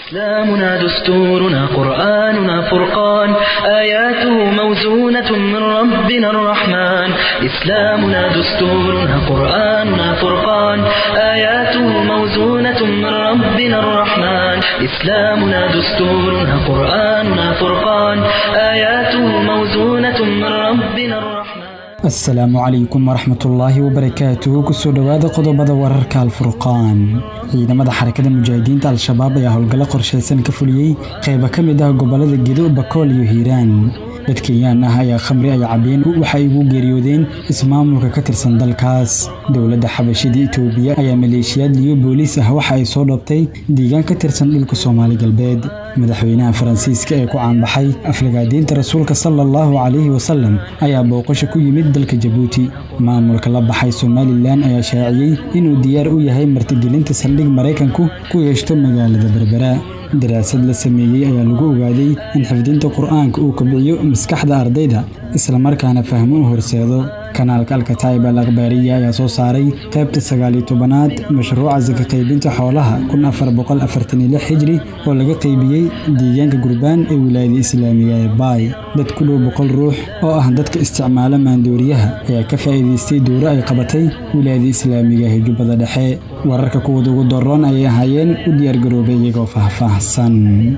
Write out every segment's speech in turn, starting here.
إسلامنا دستورنا قرآننا فرقان آياته موزونة من ربنا الرحمن إسلامنا دستورنا قرآننا فرقان آياته موزونة من ربنا الرحمن إسلامنا دستورنا قرآننا فرقان آياته موزونة من ربنا الرحمن asalaamu calaykum waraxmatullaahi wabarakaatuhu kusoo dhowaada qodobada wararka alfurqaan ciidamada xarakada mujaahidiinta al-shabaab ayaa howlgallo qorshaysan ka fuliyey qayba ka mid ah gobolada gedo bakool iyo hiiraan dad kenyaan ah ayaa khamri ay cabeen waxa ay ugu geeriyoodeen ismaamulka ka tirsan dalkaas dowladda xabashida itoobiya ayaa maleeshiyaad liyo booliis ah waxa ay soo dhoobtay deegaan ka tirsan dhulka soomaali galbeed madaxweynaha faransiiska ee ku caanbaxay aflagaadiinta rasuulka sala allahu calayhi wasalam ayaa booqasho ku yimid dalka jabuuti maamulka la baxay somalilan ayaa shaaciyey inuu diyaar u yahay martigelinta saldhig maraykanku ku yeeshto magaalada berbera daraasad la sameeyey ayaa lagu ogaaday in xifdinta qur'aanka uu kobciyo maskaxda ardayda islamarkaana fahmo u horseedo kanaalka alkataib al akhbaariya ayaa soo saaray qaybta sagaaliyo tobanaad mashruuca saka qaybinta xoolaha kun afar boqol afartan iyo lix hijri oo laga qaybiyey deegaanka gurbaan ee wilaayada islaamiga ee baay dad ku dhow boqol ruux oo ah dadka isticmaala maandooriyaha ayaa ka faa'iidaystay dowro ay qabatay wilaayada islaamiga ee jubbada dhexe wararka kuwada ugu daroon ayay ahaayeen u diyaargaroobay iyagoo faahfaahsan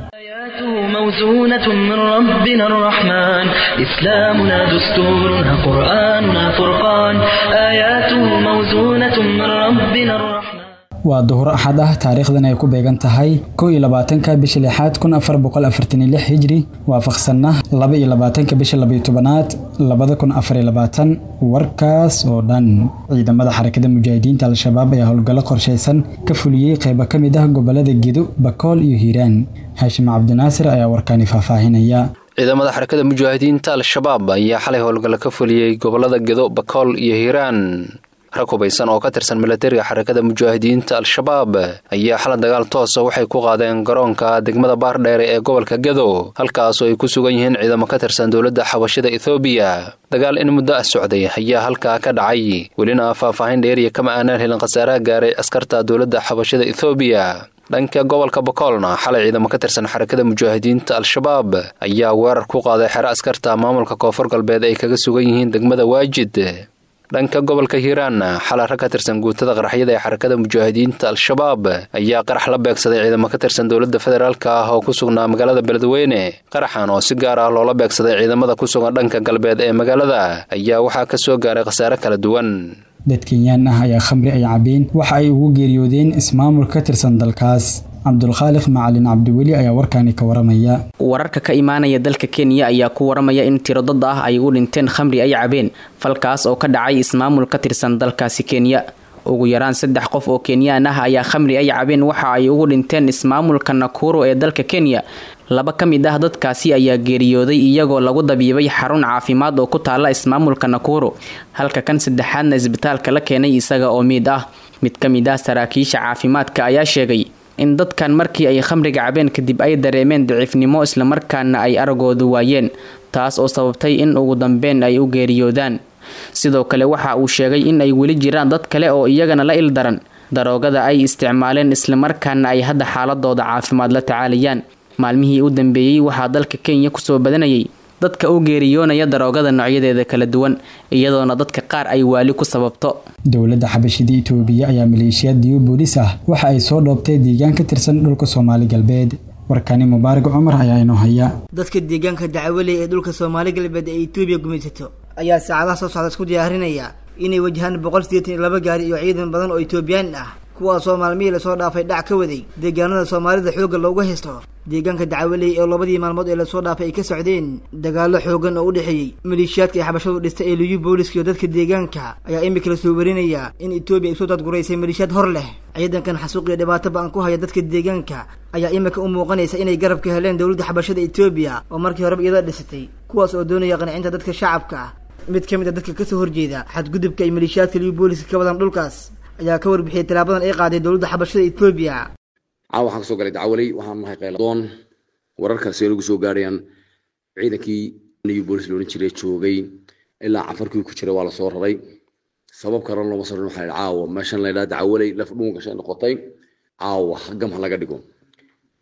آياته موزونة من ربنا الرحمن إسلامنا دستورنا قرآننا فرقان آياته موزونة من ربنا الرحمن waa duhur axad ah taariikhdan ay ku beegan tahay kow iyo labaatanka bisha lixaad kun afar boqol afartan iyo lix hijri waafaqsanna laba iyo labaatanka bisha labaiyo tobanaad labada kun afar iyo labaatan warkaas oo dhan ciidamada xarakada mujaahidiinta al-shabaab ayaa howlgallo qorshaysan ka fuliyey qaybo ka mid ah gobolada gedo bakool iyo hiiraan haashim cabdinaasir ayaa warkaani faahfaahinaya ciidamada xarakada mujaahidiinta al-shabaab ayaa xalay howlgallo ka fuliyey gobolada gedo bakool iyo hiiraan rag hubaysan oo ka tirsan milatariga xarakada mujaahidiinta al-shabaab ayaa xala dagaal toosa waxay ku qaadeen garoonka degmada baardheere ee gobolka gedo halkaasoo ay ku sugan yihiin ciidamo ka tirsan dowladda xabashida ethoobiya dagaal in muddo ah socday ayaa halkaa ka dhacay welina faahfaahin dheeriya kama aanaan helin khasaaraha gaaray askarta dowladda xabashida ethoobiya dhanka gobolka bakoolna xalay ciidamo ka tirsan xarakada mujaahidiinta al-shabaab ayaa weerar ku qaaday xero askarta maamulka koonfur galbeed ay kaga sugan yihiin degmada waajid dhanka gobolka hiiraanna xalay rag ka tirsan guutada qaraxyada ee xarakada mujaahidiinta al-shabaab ayaa qarax la beegsaday ciidamo ka tirsan dowladda federaalka ah oo ku sugnaa magaalada beledweyne qaraxan oo si gaar ah loola beegsaday ciidamada ku sugan dhanka galbeed ee magaalada ayaa waxaa ka soo gaaray khasaare kala duwan dad kenyaan ah ayaa khamri ay cabeen waxa ay ugu geeriyoodeen ismaamul ka tirsan dalkaas cabdulkhaaliq macalin cabdiweli ayaa warkaani ka waramaya wararka ka imaanaya dalka kenya ayaa ku waramaya in tiro dad ah ay ugu dhinteen khamri ay cabeen falkaas oo ka dhacay ismaamul ka tirsan dalkaasi kenya ugu yaraan saddex qof oo kenyaan ah ayaa khamri ay cabeen waxa ay ugu dhinteen ismaamulka nakuro ee dalka kenya laba ka mid ah dadkaasi ayaa geeriyooday iyagoo lagu dabiibay xarun caafimaad oo ku taala ismaamulka nakuro halka kan saddexaadna isbitaalka la keenay isaga oo miid ah mid ka mid ah saraakiisha caafimaadka ayaa sheegay in dadkan markii ay khamriga cabeen kadib ay dareemeen daciifnimo islamarkaana ay aragoodu waayeen taas oo sababtay in ugu dambeyn ay u geeriyoodaan sidoo kale waxa uu sheegay in ay weli jiraan dad kale oo iyagana la il daran daroogada ay isticmaaleen islamarkaana ay hadda xaaladooda caafimaad la tacaalayaan maalmihii u dambeeyey waxaa dalka kenya kusoo badanayay dadka u geeriyoonaya daroogada noocyadeeda kala duwan iyadoona dadka qaar ay waali ku sababto dowladda xabashida itoobiya ayaa maleeshiyaad diyo booliis ah waxa ay soo dhoobtay deegaan ka tirsan dhulka soomaali galbeed warkani mubaarak cumar ayaa inoo haya dadka deegaanka dacwaley ee dhulka soomaali galbeed ee itoobiya gumaysato ayaa saacadaha soo socda isku diyaarinaya inay wajahaan boqol sideetan iyo laba gaari iyo ciidan badan oo itoobiyaan ah kuwaasoo maalmihii lasoo dhaafay dhac ka waday deegaanada soomaalida xoogga looga haysto deegaanka dacwaley oo labadii maalmood ee lasoo dhaafay ay ka socdeen dagaallo xoogan oo u dhexeeyey maleeshiyaadka ay xabashadu dhistay ee liyu booliska iyo dadka deegaanka ayaa imika lasoo warinaya in etoobiya ay soo dadguraysay maleeshiyaad hor leh ciidankan xasuuq iyo dhibaato ba-an ku haya dadka deegaanka ayaa imika u muuqanaysa inay garab ka heleen dowladda xabashada etoobiya oo markii horeba iyada dhisatay kuwaas oo doonaya qancinta dadka shacabka mid ka mid a dadka kasoo horjeeda xadgudubka ay maleeshiyaadka liyu booliska ka wadaan dhulkaas ayaa ka warbixiyay talaabadan ay qaaday dowladda xabashada etoobiya caawa waxaan kasoo galay dacwaley waxaan nahay qayladoon wararkaasi ay nagu soo gaarayaan ciidankii new bolis loodhan jiray joogay ilaa cafarkii ku jira waa lasoo raray sabab karan looma sarin waxaa caawa meeshan la yidhaha dacwaley laf dhuun gashay noqotay caawa gam ha laga dhigo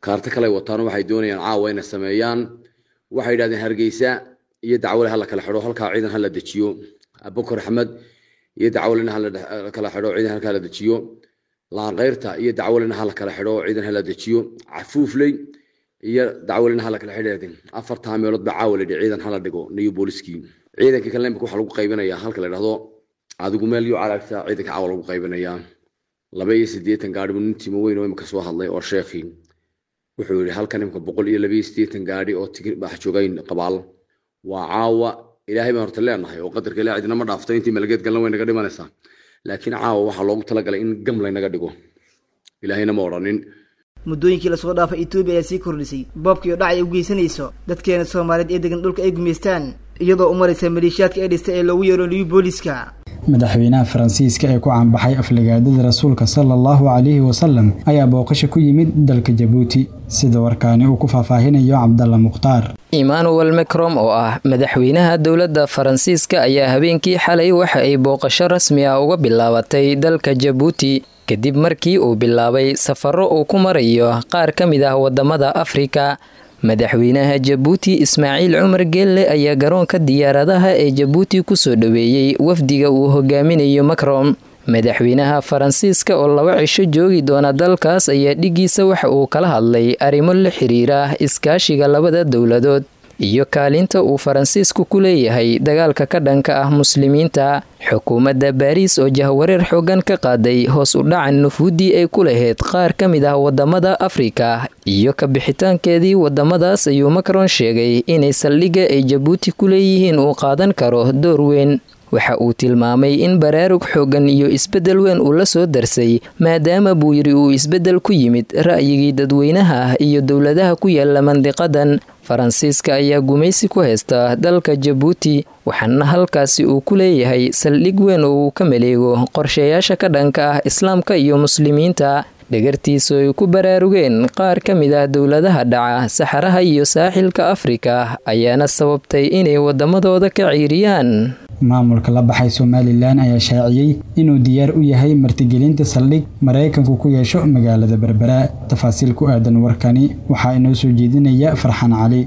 kaarto kale wataan waxay doonayaan caawa inay sameeyaan waxay yidhahdeen hargeysa iyo dacwale hala kala xidho halkaa ciidan hala dejiyo abukar axmed iyo dacwalena hala kala xidho ciidan halkaa la dejiyo laanqeyrta iyo dacwalena hala kala xidho ciidan hala dejiyo cafuufley iyo dacwalena hala kala xidheedin afartaa meelood ba caawa layidhi ciidan hala dhigo niyo booliskii ciidankii kale imika waxaa lagu qaybinayaa halka la dhahdo adigu meel iyo caraagta ciidanka caawa lagu qaybinayaa laba iyo siddeetan gaadhi buu nin timo weyn oo imika soo hadlay oo sheekhii wuxuu yidhi halkan imika boqol iyo laba iyo siddeetan gaadhi oo tigi bax joogayn qabaal waa caawa ilaahay baan horta leenahay oo qadarka ilaa cidina ma dhaafto intii malageed galna way naga dhimanaysaa laakiin caawa waxaa loogu talagalay in gam laynaga dhigo ilaahayna ma odhanin muddooyinkii lasoo dhaafay etoobiya ayaa sii kordhisay boobkii oo dhacay u geysanayso dadkeena soomaaliyeed ee degan dhulka ay gumaystaan iyadoo u maraysa maleeshiyaadka ee dhistay ee loogu yeero liyu booliska madaxweynaha faransiiska ee ku caanbaxay aflagaadada rasuulka sala allahu calayhi wasalam ayaa booqasho ku yimid dalka jabuuti sida warkaani uu ku faahfaahinayo cabdalla mukhtaar emmanuel macrom oo ah madaxweynaha dowladda faransiiska ayaa habeenkii xalay waxa ay booqasho rasmi ah uga bilaabatay dalka jabuuti kadib markii uu bilaabay safaro uu ku marayo qaar ka mid ah wadamada afrika madaxweynaha jabuuti ismaaciil cumar geelle ayaa garoonka diyaaradaha ee jabuuti kusoo dhoweeyey wafdiga uu hogaaminayo macron madaxweynaha faransiiska oo laba cisho joogi doona dalkaas ayaa dhigiisa waxa uu kala hadlay arrimo la xiriira iskaashiga labada dowladood iyo kaalinta uu faransiisku ku leeyahay dagaalka ka dhanka ah muslimiinta xukuumadda baariis oo jahwareer xoogan ka qaaday hoos u dhacan nufuuddii ay ku lahayd qaar ka mid ah wadamada afrika iyo ka bixitaankeedii wadamadaas ayuu macron sheegay inay saldhigga ay jabuuti ku leeyihiin uu qaadan karo door weyn waxa uu tilmaamay in baraarug xoogan iyo isbeddel weyn uu la soo darsay maadaama buu yidhi uu isbeddel ku yimid ra'yigii dadweynaha ah iyo dowladaha ku yaala mandiqadan faransiiska ayaa gumaysi ku haysta dalka jabuuti waxaana halkaasi uu ku leeyahay saldhig weyn oo uu ka maleego qorshayaasha ka dhanka ah islaamka iyo muslimiinta dhagartiisu ay ku baraarugeen qaar ka mid ah dowladaha dhaca saxaraha iyo saaxilka afrika ayaana sababtay inay wadamadooda ka ciiriyaan maamulka la baxay somalilan ayaa shaaciyey inuu diyaar u yahay martigelinta saldhig maraykanku ku yeesho magaalada berbera tafaasiil ku aadan warkani waxaa inoo soo jeedinaya farxan cali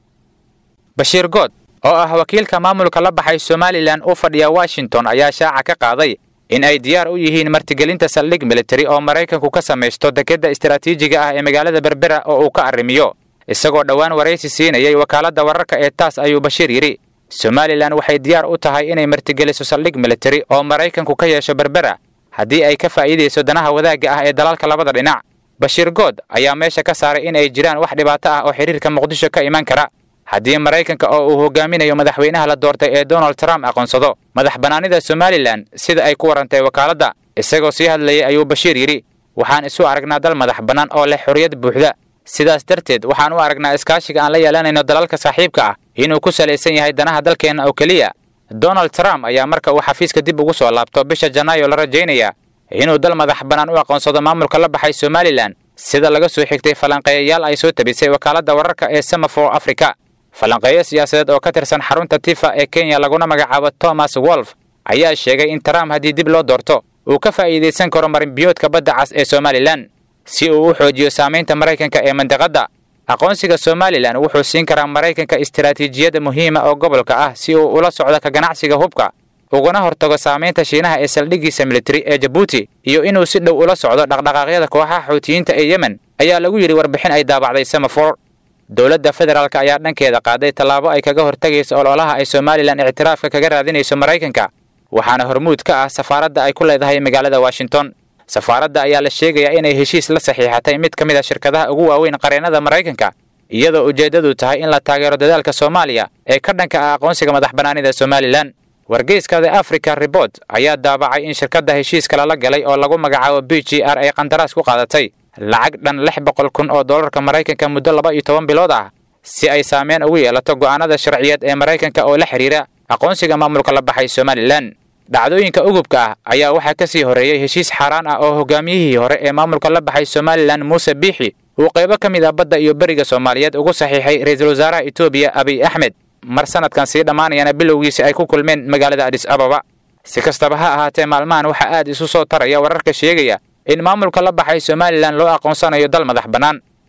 bashiir good oo ah wakiilka maamulka la baxay somalilan u fadhiya washington ayaa shaaca ka qaaday in ay diyaar u yihiin martigelinta saldhig militari oo maraykanku ka samaysto dekedda istaraatiijiga ah ee magaalada berbera oo uu ka arrimiyo isagoo dhowaan waraysi siinayay wakaaladda wararka ee taas ayuu bashiir yidhi somalilan waxay diyaar u tahay inay martigeliso saldhig militari oo maraykanku ka yeesho berbera haddii ay ka faa'iidayso danaha wadaagga ah ee dalalka labada dhinac bashiir good ayaa meesha ka saaray in ay jiraan wax dhibaato ah oo xiriirka muqdisho ka iman kara haddii maraykanka oo uu hogaaminayo madaxweynaha la doortay ee donald trump aqoonsado madax bannaanida somalilan sida ay ku warantay wakaaladda isagoo sii hadlayay ayuu bashiir yidhi waxaan isu aragnaa dal madax bannaan oo leh xorriyad buuxda sidaas darteed waxaan u aragnaa iskaashiga aan la yeelanayno dalalka saaxiibka ah inuu ku salaysan yahay danaha dalkeenna oo keliya donald trump ayaa marka uu xafiiska dib ugu soo laabto bisha janaayo la rajaynaya inuu dal madax bannaan u aqoonsado maamulka la baxay somalilan sida laga soo xigtay falanqeeyayaal ay soo tabisay wakaaladda wararka ee semafor africa falanqeeyo siyaasadeed oo ka tirsan xarunta tifa ee kenya laguna magacaabo thomas wolf ayaa sheegay in trump haddii dib loo doorto uu ka faa'iidaysan karo marinbiyoodka badda cas ee somalilan si uu u xoojiyo saamaynta maraykanka ee mandiqadda aqoonsiga somalilan wuxuu siin karaa maraykanka istaraatiijiyadda muhiima oo gobolka ah si uu ula socdo ka ganacsiga hubka uguna hortago saamaynta shiinaha ee saldhiggiisa militari ee jabuuti iyo inuu si dhow ula socdo dhaqdhaqaaqyada kooxaha xuutiyiinta ee yemen ayaa lagu yidhi warbixin ay daabacday semafor dowladda federaalk ayaa dhankeeda qaaday tallaabo ay kaga hortagayso ololaha ay somalilan ictiraafka kaga raadinayso maraykanka waxaana hormuud ka ah safaaradda ay ku leedahay magaalada washington safaaradda ayaa la sheegayaa inay heshiis la saxiixatay mid ka mid a shirkadaha ugu waaweyn qareennada maraykanka iyadoo ujeeddadu tahay in la taageero dadaalka soomaaliya ee ka dhanka ah aqoonsiga madax bannaanida somalilan wargeyska the africa report ayaa daabacay in shirkadda heshiiska lala galay oo lagu magacaabo b g r ay qandaraas ku qaadatay lacag dhan lix boqol kun oo dollarka maraykanka muddo laba iyo toban bilood ah si ay saameyn ugu yeelato go'aanada sharciyeed ee maraykanka oo la xidhiira aqoonsiga maamulka la baxay somalilan dhacdooyinka ugubka ah ayaa waxaa ka sii horreeyey heshiis xaaraan ah oo hogaamiyihii hore ee maamulka la baxay somalilan muuse biixi uu qaybo ka mid ah badda iyo beriga soomaaliyeed ugu saxiixay ra-iisul wasaaraha etoobiya abiy axmed mar sanadkan sii dhammaanayana bilowgiisi ay ku kulmeen magaalada adhis ababa si kastaba ha ahaatee maalmahan waxaa aad isu soo taraya wararka sheegaya in maamulka la baxay somalilan loo aqoonsanayo dal madax bannaan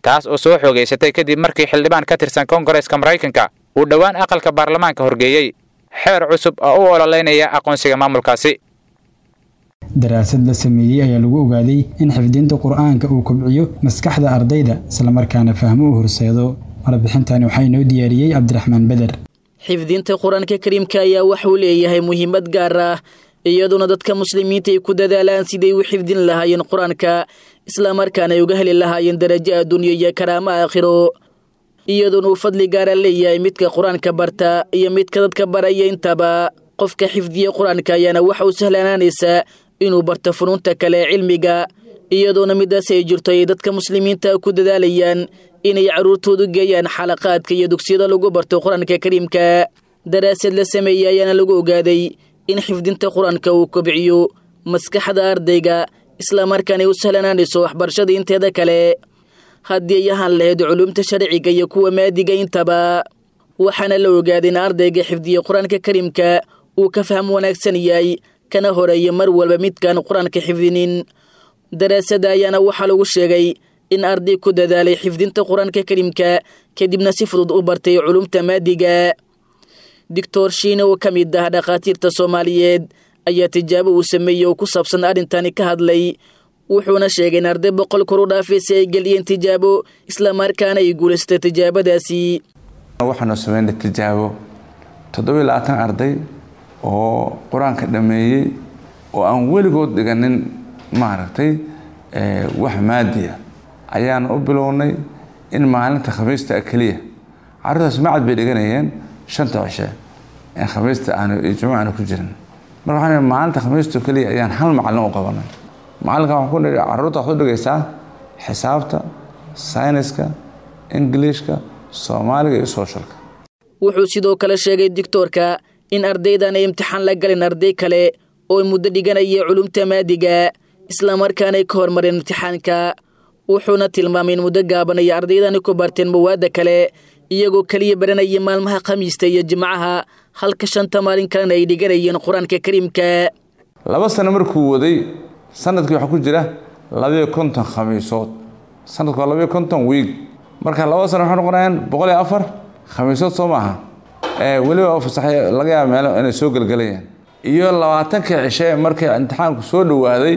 taas oo soo xoogaysatay kadib markii xildhibaan ka tirsan koongareeska maraykanka uu dhowaan aqalka baarlamaanka horgeeyey xeer cusub oo u ololeynaya aqoonsiga maamulkaasi daraasad la sameeyey ayaa lagu ogaaday in xifdinta qur-aanka uu kobciyo maskaxda ardayda islamarkaana fahmo u horseedo warbixintani waxaa inoo diyaariyey cabdiraxmaan beder xifdinta qur-aanka kariimka ayaa waxauu leeyahay muhiimad gaar ah iyaduna dadka muslimiinta ay ku dadaalaan siday u xifdin lahaayeen qur-aanka islamarkaana ay uga heli lahaayeen darajo adduunyo iyo karaamo aakhiro iyaduna uu fadli gaara leeyahay midka qur-aanka barta iyo midka dadka baraya intaba qofka xifdiya qur-aanka ayaana waxa uu sahlanaanaysaa inuu barto funuunta kale ee cilmiga iyadoona midaas ay jirto ay dadka muslimiinta ku dadaalayaan inay carruurtoodu geeyaan xalaqaadka iyo dugsiyada lagu barto qur-aanka kariimka daraasad la sameeyey ayaana lagu ogaaday in xifdinta qur-aanka uu kobciyo maskaxda ardayga islamarkaana ay u sahlanaanayso waxbarashada inteeda kale haddii ay ahaan lahayd culuumta sharciga iyo kuwa maadiga intaba waxaana la ogaaday in ardayga xifdiya qur-aanka kariimka uu ka faham wanaagsan yahay kana horeeya mar walba midkaan qur-aanka xifdinin daraasada ayaana waxaa lagu sheegay in arday ku dadaalay xifdinta qur-aanka kariimka kadibna si fudud u bartay culumta maadiga doctor shiine oo ka mid ah dhakhaatiirta soomaaliyeed ayaa tijaabo uu sameeyey oo ku saabsan arrintani ka hadlay wuxuuna sheegay in arday boqol kor u dhaafaysa ay geliyeen tijaabo islamarkaana ay guulaystay tijaabadaasi waxaanu sameynay tijaabo toddobiyo labaatan arday oo qur-aanka dhammeeyey oo aan weligood dhiganin maaragtay wax maadiya ayaanu u bilownay in maalinta khamiista keliya carruurtaas macad bay dhiganayeen shanta cishe ee khamiista aanu iyo jumuca aanu ku jirin marka waxaan maalinta khamiista keliya ayaan hal macallin u qabanay macallinkan waxaan ku nidhi carruurta waxaad u dhigaysaa xisaabta sayniska ingiliishka soomaaliga iyo sooshalka wuxuu sidoo kale sheegay dictoorka in ardaydan ay imtixaan la galin arday kale oo muddo dhiganaya culumta maadiga islamarkaanay ka hormareen imtixaanka wuxuuna tilmaamay in muddo gaaban ay ardaydani ku barteen mawaadda kale iyagoo keliya baranaya maalmaha khamiista iyo jimcaha halka shanta maalin kalena ay dhiganayeen qur-aanka kariimka laba sano markuu waday sanadkii waxaa ku jira labayo konton khamiisood sanadku waa labayo konton wiig marka laba sano waxay noqonayaan boqol iyo afar khamiisood soo maaha weliba fasaxay laga yaaba meelo inay soo gelgelayaan iyo labaatankii cishe markii imtixaanku soo dhowaaday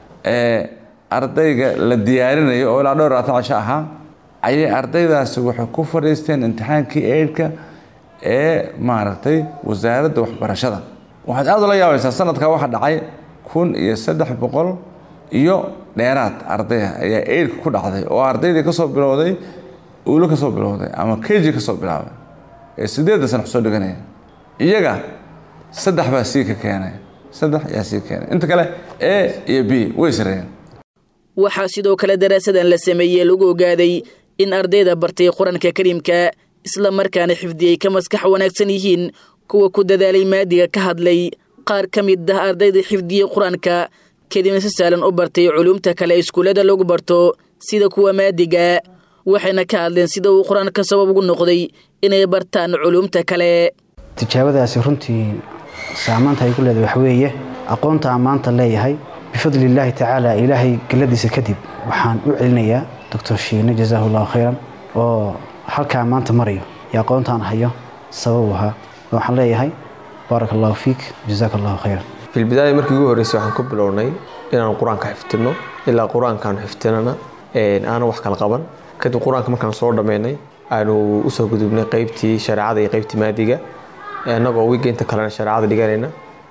ardayga la diyaarinayo oo ilaa dhowr labaatan cisho ahaa ayay ardaydaasi waxay ku fadhiisteen imtixaankii eidhka ee maaragtay wasaaradda waxbarashada waxaad aada ula yaabaysaa sanadka waxa dhacay kun iyo saddex boqol iyo dheeraad ardaya ayaa eidhka ku dhacday oo ardaydii kasoo bilowday uulo kasoo bilowday ama keji kasoo bilaabay ee sideedda sana kusoo dhiganaya iyaga saddex baa sii ka keenay saddex ayaa sii keenay inta kale a iyo b way sareeyeen waxaa sidoo kale daraasadan la sameeyey lagu ogaaday in ardayda bartay qur-aanka kariimka isla markaana xifdiyey ka maskax wanaagsan yihiin kuwa ku dadaalay maadiga ka hadlay qaar ka mid ah ardayda xifdiyey qur-aanka kadibna si saalan u bartay culuumta kale iskuullada lagu barto sida kuwa maadiga waxayna ka hadleen sida uu qur-aanka sabab ugu noqday inay bartaan culuumta kale tijaabadaasi runtii saamaanta ay ku leedahay waxa weeye aqoonta aan maanta leeyahay bifadli illaahi tacaala ilaahay galladiisa kadib waxaan u celinayaa doctor shiine jazaahu allahu khayran oo halkaa maanta marayo iyo aqoontaan hayo sabab ahaa waxaan leeyahay baaraka allahu fiik jazaaka allahu khayran filbidaaya markii ugu horreysay waxaan ku bilownay inaan qur-aanka xifdino ilaa qur-aankaan xifdinana aanan wax kala qaban kadib qur-aanka markaan soo dhammaynay aanu usoo gudubnay qaybtii shareecada iyo qaybtii maadiga annagoo wiiga inta kalena shareecada dhiganayna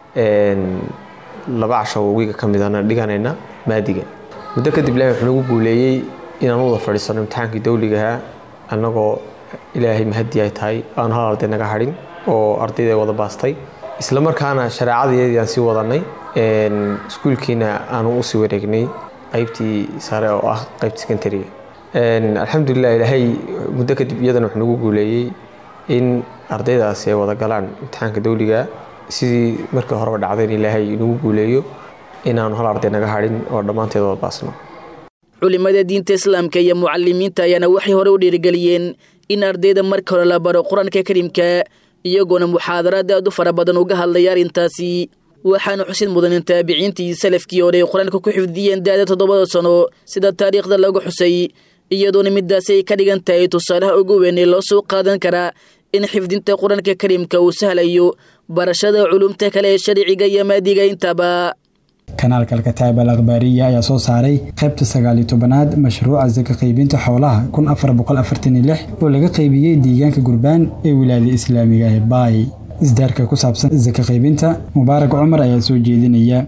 laba casho wiiga ka midana dhiganayna maadiga muddo kadib ilahay wuxuu nagu guuleeyey inaan wada fadhiisano imtixaankii dawligahaa annagoo ilaahay mahadii ay tahay aan hal arday naga hadhin oo ardayda wada baastay isla markaana shareecadayadii aan sii wadanay iskuulkiina aanu usii wareegnay qaybtii sare oo ah qaybta secondariga alxamdulilah ilaahay muddo kadib iyadana wuxuu nagu guuleeyey in ardaydaasi ay wada galaan imtixaanka dawliga sidii markii horeba dhacdayn ilaahay nagu guuleeyo inaanu hal arday naga hadhin oo dhammaanteed wada baasno culimada diinta islaamka iyo mucalimiinta ayaana waxay hore u dhiirigeliyeen in ardayda marka hore la baro qur-aanka kariimka iyagoona muxaadaraad aad u fara badan uga hadlaya arrintaasi waxaana xusid mudan in taabiciintii salafkii hore ay qur-aanka ku xifdiyeen daada toddobada sano sida taariikhda lagu xusay iyadoona midaasi ay ka dhigan tahay tusaalaha ugu weyn ee loo soo qaadan karaa in xifdinta qur-aanka kariimka uu sahlayo barashada culumta kale ee sharciga iyo maadiga intaba kanaalka alkataab al akhbaariya ayaa soo saaray qaybta sagaaliyo tobanaad mashruuca saka qaybinta xoolaha kun afar boqol afartan iyo lix oo laga qaybiyey deegaanka gurbaan ee wilaayada islaamiga ee baay isdaarka ku saabsan saka qaybinta mubaarak cumar ayaa soo jeedinaya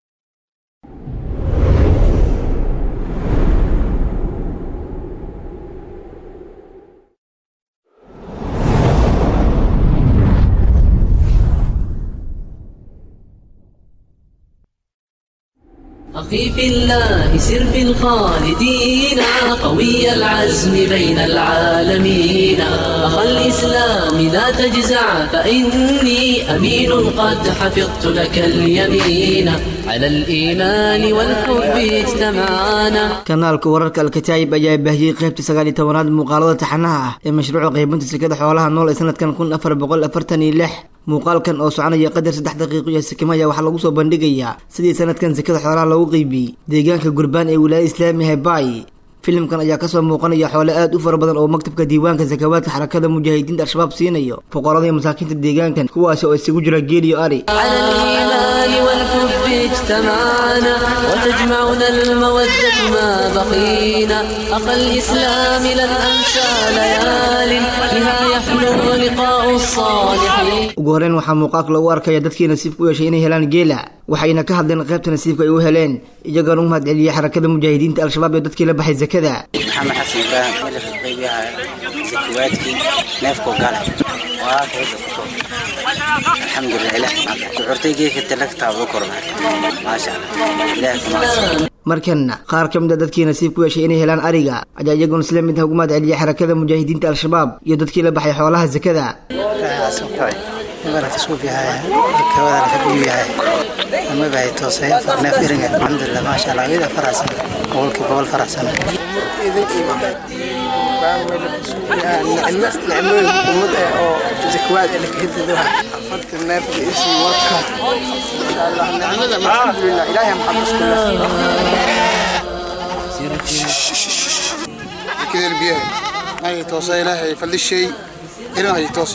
أخي في الله سر في الخالدين قوي العزم بين العالمين أخا الإسلام لا تجزع فإني أمين قد حفظت لك اليمين على الإيمان والحب اجتمعنا kanaalka wararka alkataayib ayaa baahiyey qaybta sagaaliyo tobanaad muuqaalada taxanaha ah ee mashruuca qaybinta sekada xoolaha nool ee sanadkan kun afar boqol afartan iyo lix muuqaalkan oo soconaya qadar saddex daqiiqo iyo sikimo ayaa waxaa lagu soo bandhigayaa sidii sanadkan sekada xoolaha loogu qeybiyey deegaanka gurbaan ee wilaayada islaamiga baay filimkan ayaa kasoo muuqanaya xoole aad u fara badan oo maktabka diiwaanka sakawaadka xarakada mujaahidiinta al-shabaab siinayo boqorada iyo masaakiinta deegaankan kuwaasi oo isugu jira geel iyo ari على الإيمان والحب اجتمعنا وتجمعنا المودة ما بقينا أخا الإسلام لن أنسى ليال بها يحلو لقاء الصالحين ugu horeyn waxaa muuqaalka lagu arkaya dadkii nasiibka u yeeshay inay helaan geela waxayna ka hadleen qaybta nasiibka ay u heleen iyagoona u mahadceliyey xarakada mujaahidiinta al-shabaab ee dadkii la baxay zakada maxamed xasan ibraahim xilliga qaybiyaha zakiwaadkii neefkoo gale waa alxamdulilah ilaah kuxurtay geedka talagtaaba u kormay maasha allah ilaah kumaadsan markanna qaar ka mid a dadkii nasiib ku yeeshay inay helaan ariga ayaa iyaguna isla mid ah ugu mahadceliyey xarakada mujaahidiinta al-shabaab iyo dadkii la baxay xoolaha zakada alxamdulilah maasha allah iyada faraxsan boqolkii boqol faraxsan كده البيئة ما هي توصى إلهي فلشي إلى هي توصى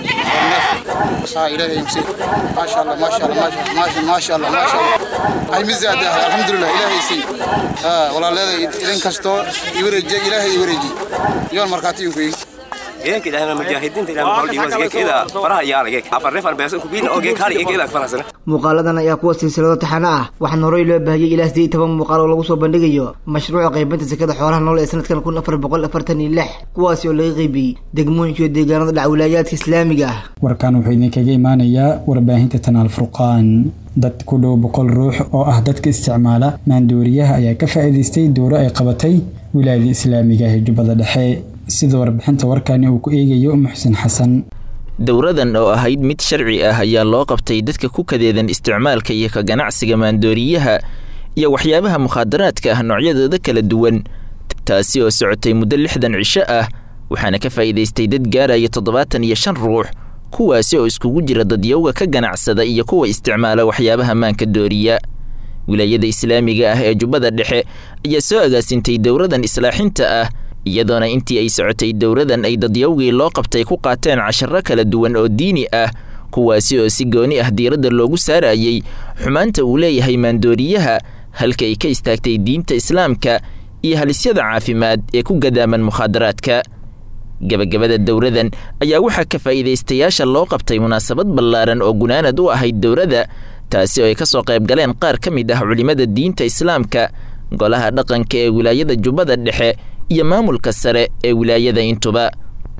صا إلهي يمسي ما شاء الله ما شاء الله ما شاء الله ما شاء الله ما شاء الله هاي مزادة الحمد لله إلهي سي آه والله لا إذن كستو يورجي إلهي يورجي يوم مركاتي ينكوي geedka ilaahay mujaahidiinta ilaahay maxaa dhiibas geedkeeda faraha yaala geedka afar neef aan beesan ku biin oo geedka hal geedka farasana muuqaaladan ayaa kuwa silsilado taxana ah waxaana horey loo baahiyey ilaa siddeed iyo toban muuqaal oo lagu soo bandhigayo mashruuca qaybinta sekada xoolaha nool ee sanadkan kun afar boqol afartan iyo lix kuwaasi oo laga qaybiyey degmooyinka iyo deegaanada dhac wilaayaadka islaamiga ah warkan wuxuu idinkaga imaanayaa warbaahinta tanaal furqaan dad ku dhow boqol ruux oo ah dadka isticmaala maandooriyaha ayaa ka faa'iidaystay dowro ay qabatay wilaayada islaamiga ee jubbada dhexe sida warbixinta warkani uu ku eegayo muxsin xasan dowradan oo ahayd mid sharci ah ayaa loo qabtay dadka ku kadeedan isticmaalka iyo ka ganacsiga maandooriyaha iyo waxyaabaha mukhaadaraadka ah noocyadooda kala duwan taasi oo socotay muddo lixdan cisho ah waxaana ka faa'iidaystay dad gaaraya toddobaatan iyo shan ruux kuwaasi oo iskugu jira dadyowga ka ganacsada iyo kuwa isticmaala waxyaabaha maanka dooriya wilaayada islaamiga ah ee jubbada dhexe ayaa soo agaasintay dowradan islaaxinta ah iyadoona intii ay socotay dowradan ay dadyowgii loo qabtay ku qaateen casharo kala duwan oo diini ah kuwaasi oo si gooni ah diiradda loogu saarayey xumaanta uu leeyahay maandooriyaha halka ay ka istaagtay diinta islaamka iyo halisyada caafimaad ee ku gadaaman mukhaadaraadka gebagabada dowradan ayaa waxaa ka faa'iidaystayaasha loo qabtay munaasabad ballaaran oo gunaanad u ahayd dowradda taasi oo ay ka soo qayb galeen qaar ka mid ah culimmada diinta islaamka golaha dhaqanka ee wilaayada jubbada dhexe iyo maamulka sare ee wilaayada intuba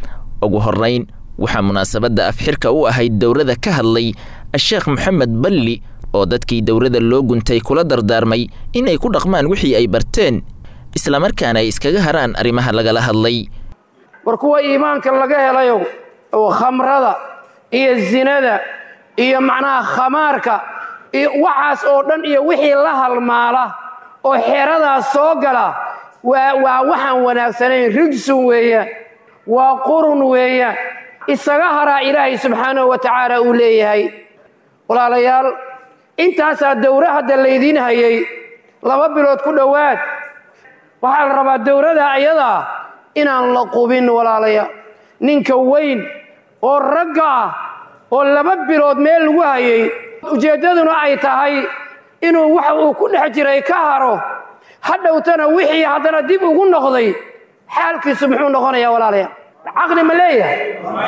ugu horrayn waxaa munaasabadda afxirka u ahayd dowrada ka hadlay a-sheekh moxamed balli oo dadkii dowrada loo guntay kula dardaarmay inay ku dhaqmaan wixii ay barteen islamarkaana ay iskaga haraan arrimaha lagala hadlay war kuwa iimaanka laga helayow oo khamrada iyo zinada iyo macnaha khamaarka iyo waxaas oo dhan iyo wixii la halmaala oo xeradaas soo gala waa waa waxaan wanaagsanayn rijsun weeyaan waa qurun weeyaan isaga haraa ilaahay subxaanahu wa tacaala uu leeyahay walaalayaal intaasaa dowro hadda laydiin hayay laba bilood ku dhowaad waxaa la rabaa dowladda ayadaa inaan la qubin walaalaya ninka weyn oo ragga ah oo laba bilood meel lagu hayay ujeeddaduna ay tahay inuu waxa uu ku dhex jiray ka haro hadhowtana wixii haddana dib ugu noqday xaalkiisu muxuu noqonayaa walaalaya caqli ma leeyahay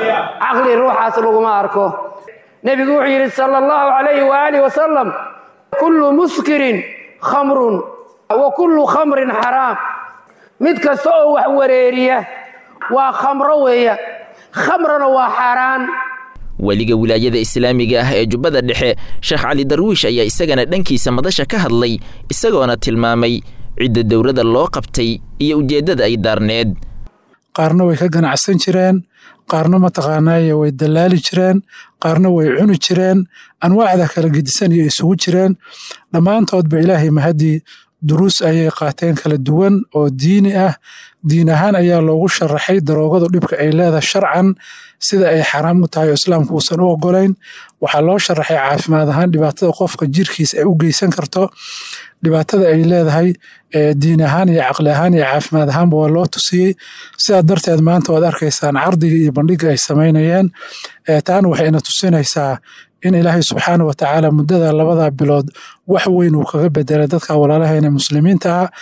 caqli ruuxaas laguma arko nebigu wuxuu yidhi sala allahu calayhi waaalih wasalam kullu muskirin khamrun wa kullu khamrin xaraam mid kasta oo wax wareeriya waa khamro weeya khamrana waa xaaraan weliga wilaayada islaamiga ah ee jubbada dhexe sheekh cali darwiish ayaa isagana dhankiisa madasha ka hadlay isagoona tilmaamay cidda dowladda loo qabtay iyo ujeeddada ay daarneed qaarna way ka ganacsan jireen qaarna mataqaanaaye way dallaali jireen qaarna way cuni jireen anwaacda kala gedisan iyo isugu jireen dhammaantoodba ilaahay mahadii duruus ayay qaateen kala duwan oo diini ah diin ahaan ayaa loogu sharaxay daroogadu dhibka ay leedahay sharcan sida ay xaraam u tahay oo islaamku uusan u ogolayn waxaa loo sharaxay caafimaad ahaan dhibaatada qofka jirkiisa ay u geysan karto dhibaatada ay leedahay diin ahaan iyo caqli ahaan iyo caafimaad ahaanba waa loo tusiyey sidaa darteed maanta waad arkaysaan cardiga iyo bandhiga ay samaynayeen taana waxayna tusinaysaa in ilaahay subxaana wa tacaala muddada labada bilood wax weyn uu kaga bedelay dadka walaalaheena muslimiinta ah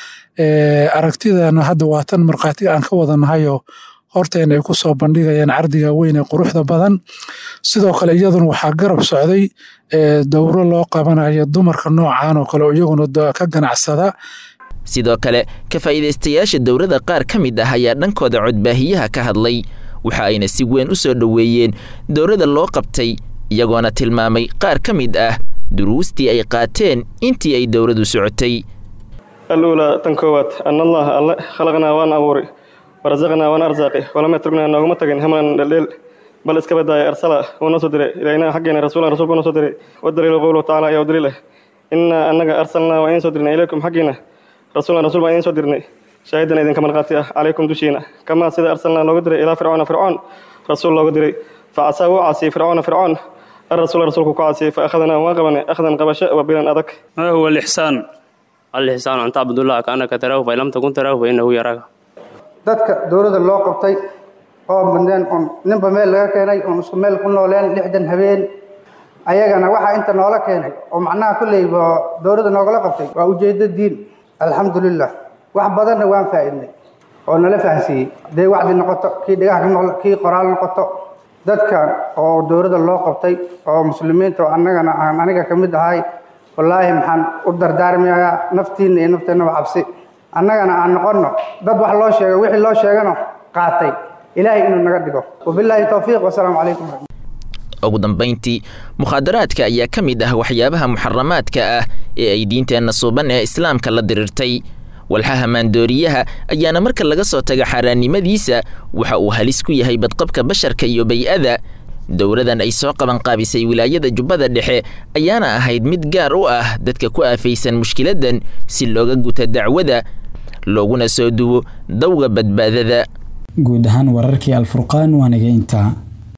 aragtidana hadda waa tan markhaatiga aan ka wadanahayo horteena ay ku soo bandhigayaan cardiga weyn ee quruxda badan sidoo kale iyaduna waxaa garab socday dowro loo qabanayo dumarka noocan oo kale oo iyaguna ka ganacsada sidoo kale ka faa'iidaystayaasha dowladda qaar ka mid ah ayaa dhankooda codbaahiyaha ka hadlay waxa ayna si weyn u soo dhoweeyeen dowladda loo qabtay iyagoona tilmaamay qaar ka mid ah duruustii ay qaateen intii ay dowladdu socotay aluulaa tan koowaad an allaha alle khalaqnaa waan abuuri warasaqnaa waan arsaaqi walama turgnaa nooguma tagin hamlan dheldheel bal iska badaaya arsala wuu noo soo diray ilaynaa xaggeena rasuulan rasuulku noo soo diray wadaliilu qowluhu tacaala ayaa u daliil ah innaa annaga arsalnaa waa idiin soo dirnay ilaykum xaggiina rasuulan rasuul baan idiin soo dirnay shaahidan idinka markhaati ah calaykum dushiina kamaa sida arsalnaa loogu diray ilaa fircoona fircoon rasuul loogu diray facasaa wuu caasiyey fircoona fircoon الرسول رسولك كعاسي فأخذنا واقبنا أخذا قبشة وبلا أذك ما هو الإحسان الإحسان أن تعبد الله كأنك تراه فإن لم تكن تراه فإنه يراك dadka dowladda loo qabtay oo bandeen on ninba meel laga keenay oon isku meel ku nooleen lixdan habeen ayagana waxaa inta noola keenay oo macnaha kolleyba dowladda noogala qabtay waa ujeeddo diin alxamdulilah wax badanna waan faa'iidnay oo nala fahansiiyey hadday wacdi noqoto kii dhagaha ka noqdo kii qoraal noqoto dadkan oo dowladda loo qabtay oo muslimiinta oo annagana aan aniga ka mid ahay wallaahi maxaan u dardaarmayaa naftiinna iyo nafteennaba cabsi annagana aan noqonno dad wax loo sheego wixii loo sheegano qaatay ilaahay inuu naga dhigo wabilaahi towfiiq wasalaamu calaykum ugu dambayntii mukhaadaraadka ayaa ka mid ah waxyaabaha muxaramaadka ah ee ay diinteenna suuban ee islaamka la dirirtay walxaha maandooriyaha ayaana marka laga soo taga xaaraannimadiisa waxa uu halis ku yahay badqabka basharka iyo bay-ada dowladan ay soo qabanqaabisay wilaayada jubbada dhexe ayaana ahayd mid gaar u ah dadka ku aafaysan mushkiladan si looga guta dacwada looguna soo duwo dawga badbaadada guud ahaan wararkii alfurqaan waa naga intaa